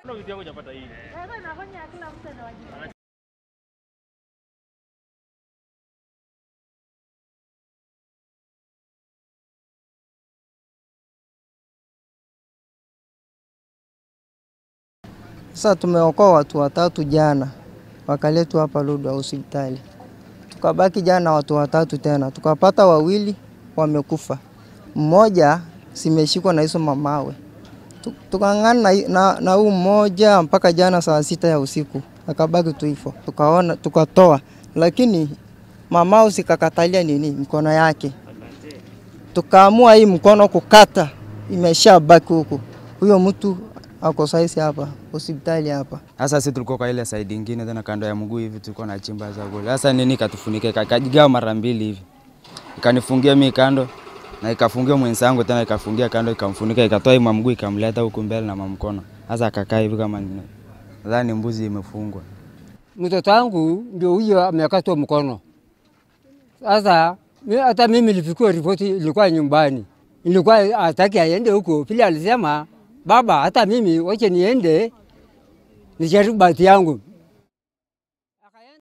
Ndio kitu yako hujapata hii. Sasa inafanya kila mtu anawajibika. Sasa tumeokoa watu watatu jana, wakaletwa hapa Lodwar hospitali. Tukabaki jana watu watatu tena, tukapata wawili wamekufa, mmoja simeshikwa na hizo mamawe. Tu- Tukang'ana na, na, na huu mmoja mpaka jana saa sita ya usiku, akabaki tu hivyo, tukaona tukatoa, lakini mamao sikakatalia nini mkono yake, tukaamua hii mkono kukata, imeshabaki huku. Huyo mtu ako saisi hapa hospitali hapa. Sasa sisi tulikuwa kwa ile side ingine tena kando ya mguu hivi tulikuwa na chimba za kule. Sasa nini ikatufunika ikajigawa mara mbili hivi. Ikanifungia mimi kando na ikafungia mwenzangu tena ikafungia kando ikamfunika ikatoa hii mguu ikamleta huku mbele na mamkono. Sasa akakaa hivi kama nini. Nadhani mbuzi imefungwa. mtoto wangu ndio huyo amekatwa mkono. Sasa mi- hata mimi nilifikua ripoti, ilikuwa nyumbani, ilikuwa hataki aende huko. Vile alisema baba, hata mimi wache niende nijaribu bahati yangu.